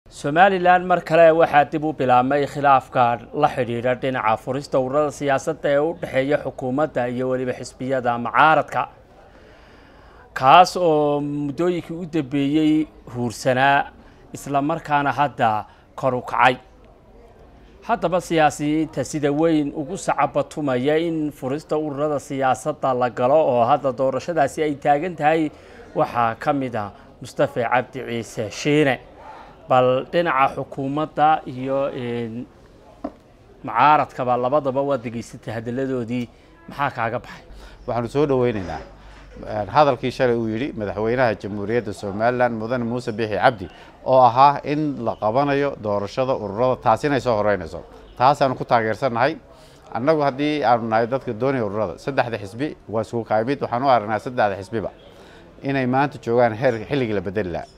somalilan mar kale waxaa dib u bilaabmay khilaafka la xidhiidha dhinaca furista ururada siyaasadda ee u dhexeeya xukuumadda iyo weliba xisbiyada mucaaradka kaas oo muddooyinkii u dambeeyey huursanaa isla markaana hadda kor u kacay haddaba siyaasiyiinta sida weyn ugu sacabatumaya in furista ururada siyaasadda la galo oo hadda doorashadaasi ay taagan tahay waxaa ka mid ah mustafe cabdi ciise shiine bal dhinaca xukuumadda iyo mucaaradkaba labadaba waad degeysatay hadalladoodii maxaa kaaga baxay waxaanu soo dhoweynaynaa hadalkii shalay uu yidhi madaxweynaha jamhuuriyadda somalilan mudane muuse bixi cabdi oo ahaa in la qabanayo doorashada ururada taasi inay soo horeynayso taasaanu ku taageersannahay annagu haddii aanu nahay dadka doonaya ururada saddexda xisbi waa isku kaamid waxaan u aragnaa saddexda xisbiba inay maanta joogaan heer xilligii la bedeli laha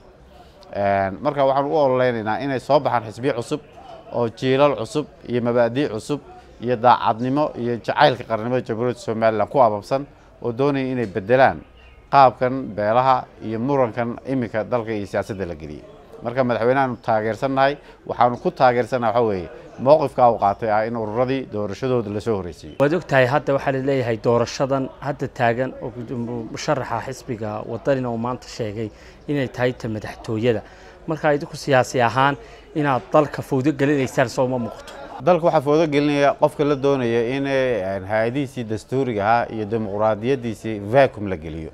marka waxaan u ololeynaynaa inay soo baxaan xisbiyo cusub oo jiilal cusub iyo mabaadii cusub iyo daacadnimo iyo jacaylka qarnimada jamhuuriyadda somalilan ku ababsan oo doonaya inay bedelaan qaabkan beelaha iyo murankan iminka dalka iyo siyaasadda la geliyey marka madaxweynehaanu taageersannahay waxaanu ku taageersannaha waxaa weeye mowqifkaa uu qaatay ah in ururadii doorashadooda lasoo horreysiiyo waad og tahay hadda waxaa laleeyahay doorashadan hadda taagan oo musharaxa xisbiga wadanina uu maanta sheegay inay tahay ta madaxtooyada markaa idinku siyaasi ahaan inaad dalka fawdo gelinaysaan sooma muuqato dalka waxaa foodo gelinaya qofka la doonaya in hay-adihiisii dastuuriga ahaa iyo dimuqraadiyaddiisii vacum la geliyo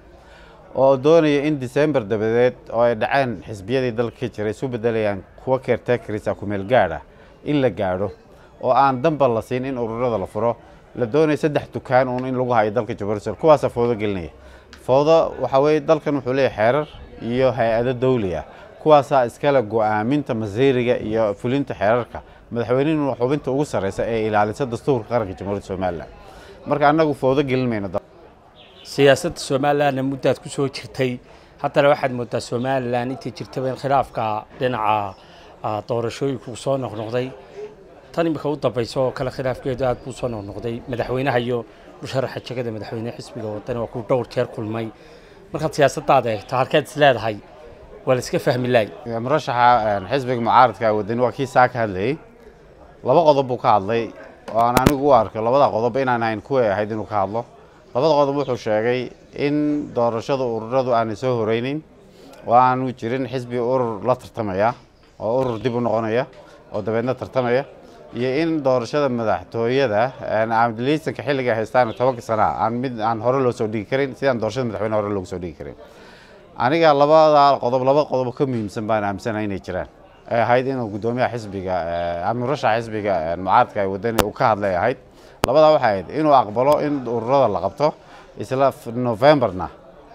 oo doonaya in december dabadeed oo ay dhaceen xisbiyadii dalka ka jiray isu bedelayaan kuwa keertekarisa kumeel gaadh ah in la gaadho oo aan danba la siin in ururada la furo la doonaya saddex dukaan uun in lagu hayo dalka jabuurisal kuwaasaa foodo gelinaya foodo waxaa weeye dalkan wuxuu leeyahay xeerar iyo hay-ado dawli ah kuwaasaa iskale go-aaminta masiiriga iyo fulinta xeerarka madaxweynihinu xubinta ugu sarreysa ee ilaalisa dastuurka qaranka jamhuuriyadda somalilan marka annagu foodo gelin mayno siyaasadda somalilanna muddaad ku soo jirtay haddana waxaad moodaa somalilan intii jirtaba in khilaafka dhinaca doorashooyinku soo noqnoqday tan imika u dambaysa oo kale khilaafkeedu aad buu soo noqnoqday madaxweynaha iyo musharaxa jegada madaxweyne xisbiga wadani waa kuu dhowr jeer kulmay markaad siyaasaddaada eegto halkeed is leedahay waa la iska fahmi laay murashaxa xisbiga mucaaradka wadani waa kii saa ka hadlayey laba qodob buu ka hadlay oo aan anigu u arko labada qodob inaan ahayn kuway ahayd inuu ka hadlo labada qodob wuxuu sheegay in doorashada ururadu aanay soo horeynin oo aanu jirin xisbi urur la tartamaya oo urur dib u noqonaya oo dabeedna tartamaya iyo in doorashada madaxtooyada liisanka xilliga haystaan tobanka sana aan mid aan hore loo soo dhigi karin sidaan doorashada madaxweyne hore loogu soo dhigi karin aniga labada qodob laba qodob ka muhiimsan baan aaminsanahay inay jiraan ay ahayd inuu guddoomiyaha xisbiga murashaxa xisbiga mucaaradka ay wadani uu ka hadlay ahayd labadaa waxay ahayd inuu aqbalo in ururada la qabto isla novemberna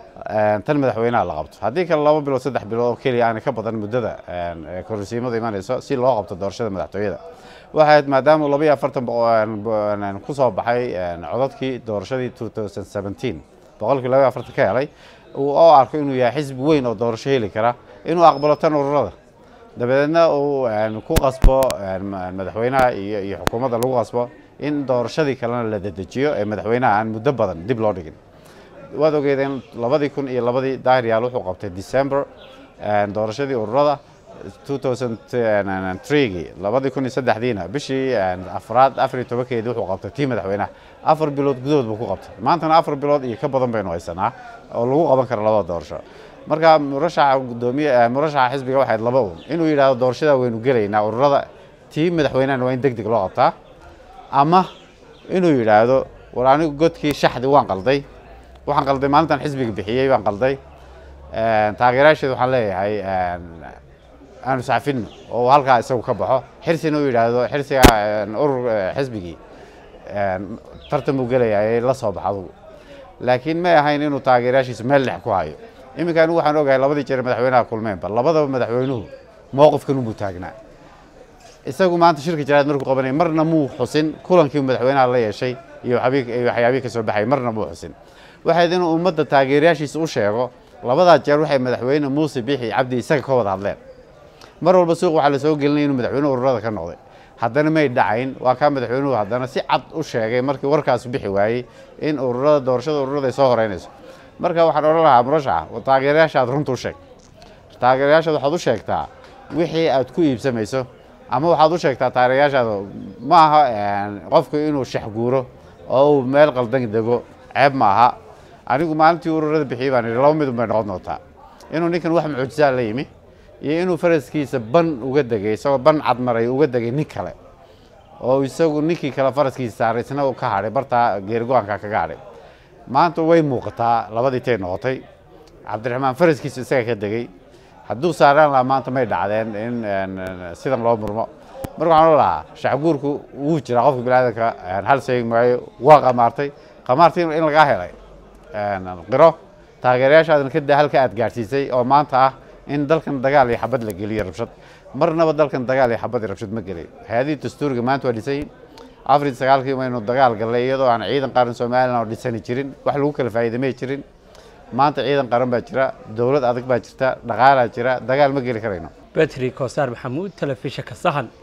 tan madaxweynaha la qabto haddii kale laba bilood saddex bilood oo keliya aanay ka badan muddada kororsiimada imanayso si loo qabto doorashada madaxtooyada waxay ahayd maadaama laba iyo afartan ku soo baxay codadkii doorashadii two thousand seventeen boqolkii laba iyo afartan ka helay oo arko inuu yahay xisbi weyn oo doorasho heli kara inuu aqbalo tan ururada dabadeedna uu ku qasbo madaxweynaha iyo iyo xukuumadda lagu qasbo in doorashadii kalena la dedejiyo ee madaxweynaha aan muddo badan dib loo dhigin waad ogeedeen labadii kun iyo labadii daahiryaal wuxuu qabtay december doorashadii ururada two thousand threegii labadii kun iyo saddexdiina bishii afraad afar iyo tobankeedii wuxuu qabtay tii madaxweynaha afar bilood gudahood buu ku qabtay maantana afar bilood iyo ka badan baynu haysanaa oo lagu qaban karo labada doorasho marka murashaxa gudoomiye murashaxa xisbiga waxayd laba un inuu yidhahdo doorashada waynu gelaynaa ururada tii madaxweynehana waa in deg deg loo qabtaa ama inuu yidhaahdo war anigu godkii shaxdi waan qalday waxaan qalday maalintan xisbiga bixiyey baan qalday taageerayaasheeda waxaan leeyahay aanu sacfino oo halkaa isagu ka baxo xirsina uu yidhaahdo xirsiga urur xisbigii tartan buu gelayaa la soo bax adugu laakiin may ahayn inuu taageerayaashiisa meel dhex ku hayo iminka anigu waxaan ogahay labadii jeer madaxweynaha kulmeenba labadaba madaxweynuhu mowqifkan unbuu taagnaa isagu maanta shirka jaraad markuu qabanaya marna muu xusin kulankii madaxweynaha la yeeshay iyo waxyaabihii ka soo baxay marna muu xusin waxayd inuu ummadda taageerayaashiisa u sheego labadaa jeer waxay madaxweyne muuse bixi cabdi isaga ka wada hadleen mar walba suuq waxaa lasoo gelinaya inuu madaxweynuhu ururada ka noqday haddana may dhacayn waa kaa madaxweynuhu haddana si cad u sheegay markii warkaas bixi waayey in ururada doorashada ururada ay soo horeynayso marka waxaan odhan lahaa murashaxa taageerayaashaad runta u sheeg taageerayaashaad waxaad u sheegtaa wixii aad ku iibsamayso ama waxaad u sheegtaa taageerayaashaada ma aha qofku inuu shaxguuro oo uu meel qaldan dego ceeb ma aha anigu maalintii ururada bixiyey baan idhi laba midun bay noqon doontaa inuu ninkan wax mucjisaa la yimi iyo inuu faraskiisa ban uga degay isagoo ban cadmaray uga degay nin kale oo isagu ninkii kale faraskiisa saaray isna uu ka hadhay bartaa geerigo-aanka kaga hadhay maanta way muuqataa labadii tay noqotay cabdiraxmaan faraskiisa isaga ka degay hadduu saaraan lahaa maanta may dhacdeen in sidan loo murmo marka waxaan o lahaa shacguurku wuu jiraa qofka biniaadanka hal sheegi maayo waa qamaartay qamaartii in lagaa helay qiro taageerayaashaadana kada halka aad gaadhsiisay oo maanta ah in dalkan dagaal iyo xabad la geliyo rabshad marnaba dalkan dagaal iyo xabad iyo rabshad ma gelin hay-adihii dastuuriga maanta waa dhisayin afar iyo sagaalkii maynu dagaal gallay iyadoo aan ciidan qaran somalilan oo dhisani jirin wax lagu kala faa'iidamay jirin maanta ciidan qaran baa jira dowlad adag baa jirta dhaqaalaa jira dagaal ma geli karayno betri koosaar maxamuud telefishinka sahan